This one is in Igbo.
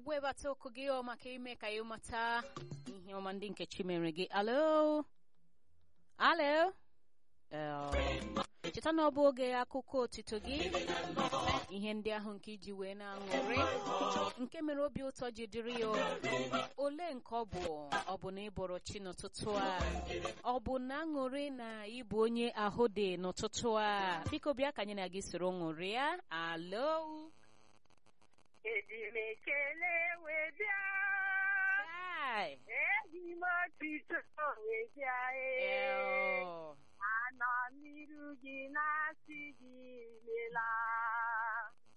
webata okwu gị ọ maka ime ka ị mata ihe ọma ndị nke chi mere gị alo alo cheta na ọ bụ oge akụkọ otito gị ihe ndị ahụ nke iji wee na-aṅụrị nke mere obi ụtọ ji dịrị ya ole nke ọ bụ ọ bụ na ịbọrọ chi n'ụtụtụ a ọ bụ na aṅụrị na ịbụ onye ahụ dị n'ụtụtụ a biko bịa ka anyị na gị soro ṅụrịa alo Eji m ekele wee bịa Chai. eji m otito wee bịa ee Eo. anọ n'iru gị na-asị gị imela